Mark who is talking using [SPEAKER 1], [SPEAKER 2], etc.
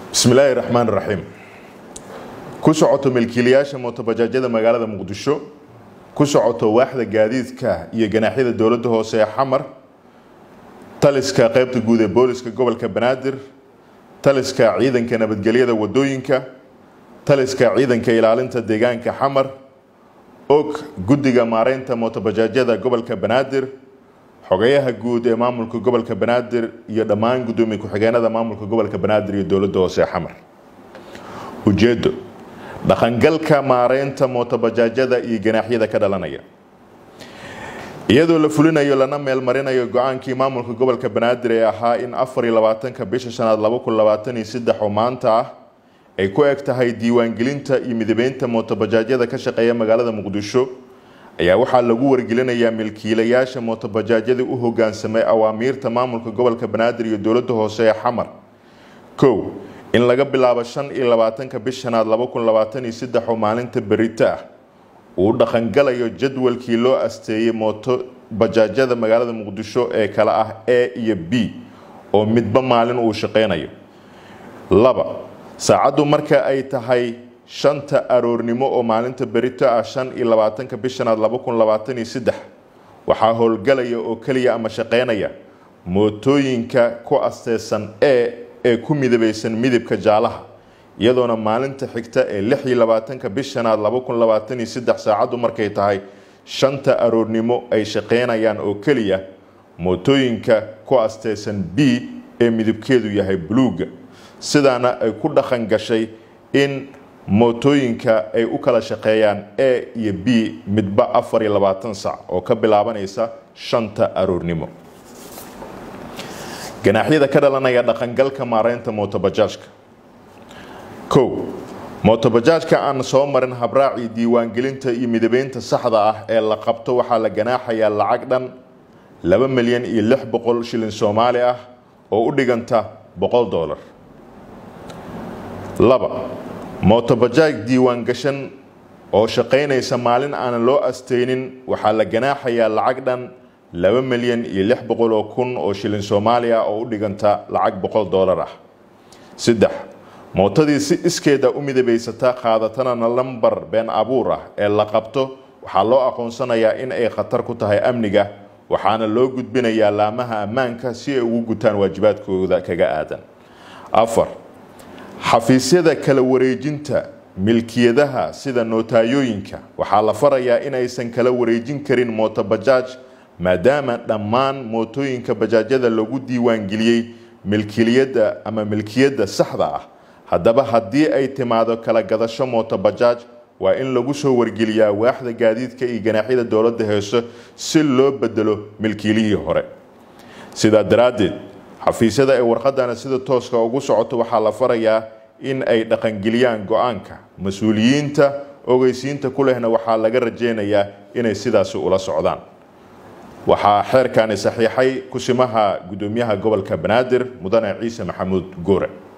[SPEAKER 1] bismillaahi raxmaan raxiim ku socoto milkiilayaasha mootobajaajyada magaalada muqdisho ku socoto waaxda gaadiidka iyo ganaaxyada dowladda hoose ee xamar taliska qaybta guud ee booliska gobolka banaadir taliska ciidanka nabadgelyada wadooyinka taliska ciidanka ilaalinta deegaanka xamar og guddiga maareynta mootobajaajyada gobolka banaadir xogayaha guud ee maamulka gobolka banaadir iyo dhammaan gudoomiye ku-xigeenada maamulka gobolka banaadir iyo dowladda hoose xamar ujeedo dhaqangalka maareynta mootobajaajyada iyo ganaaxyada ka dhalanaya iyadoo la fulinayo lana meelmarinayo go-aankii maamulka gobolka banaadir ee ahaa in afar iyo labaatanka bisha shanaad laba kun labaatan iyo saddex oo maanta ah ay ku eg tahay diiwaangelinta iyo midabeynta mootobajaajyada ka shaqeeya magaalada muqdisho ayaa waxaa lagu wargelinayaa milkiilayaasha mootobajaajyadii u hogaansamay awaamiirta maamulka gobolka banaadir iyo dowladda hoose ee xamar kow in laga bilaabo shan iyo labaatanka bishanaad laba kun labaatan iyo saddex oo maalinta berito ah uu dhaqangalayo jadwalkii loo asteeyey mooto bajaajyada magaalada muqdisho ee kale ah a iyo b oo midba maalin uu shaqeynayo laba saacaddu marka ay tahay shanta aroornimo oo maalinta berito ah shan iyo labaatanka bishanaad laba kun labaatan iyo saddex waxaa howlgalaya oo keliya ama shaqeynaya mootooyinka ku asteysan e ee ku midabeysan midabka jaalaha iyadoona maalinta xigta ee lix iyo labaatanka bishanaad laba kun labaatan iyo saddex saacaddu markay tahay shanta aroornimo ay shaqeynayaan oo keliya mootooyinka ku asteysan b ee midabkeedu yahay buluuga sidaana ay ku dhaqan gashay in mootooyinka ay u kala shaqeeyaan a iyo b midba afar iyo labaatan sac oo ka bilaabanaysa shanta aroornimo ganaaxyada ka dhalanaya dhaqangalka maareynta mootobajaajka kow mootobajaajka aan soo marin habraacii diiwaangelinta iyo midabeynta saxda ah ee la qabto waxaa la ganaaxayaa lacag dhan laba milyan iyo lix boqol shilin soomaali ah oo u dhiganta boqol doolar laba mootobajaaj diiwaan gashan oo shaqaynaysa maalin aanan loo asteynin waxaa la ganaaxayaa lacag dhan laba milyan iyo lix boqol oo kun oo shilin soomaaliya oo u dhiganta lacag boqol doolar ah saddex mootadii si iskeeda u midabaysata qaadatana lambar been abuur ah ee la qabto waxaa loo aqoonsanayaa in ay khatar ku tahay amniga waxaana loo gudbinayaa laamaha ammaanka si ay ugu gutaan waajibaadkooda kaga aadan afar xafiisyada kala wareejinta milkiyadaha sida nootayooyinka waxaa la farayaa in aysan kala wareejin karin mootobajaaj maadaama dhammaan mootooyinka bajaajyada lagu diiwaangeliyey milkiliyadda ama milkiyadda saxda ah haddaba haddii ay timaado kala gadasho mootobajaaj waa in lagu soo wargeliyaa waaxda gaadiidka iyo ganaaxyada dowladda heeso si loo bedelo milkiilihii hore sidaa daraaddeed xafiisyada ay warqadana sida tooska ugu socoto waxaa la farayaa in ay dhaqangeliyaan go-aanka mas-uuliyiinta ogeysiinta ku lehna waxaa laga rajeynayaa inay sidaasi ula socdaan waxaa xeerkani saxiixay kusimaha gudoomiyaha gobolka banaadir mudane ciise maxamuud goore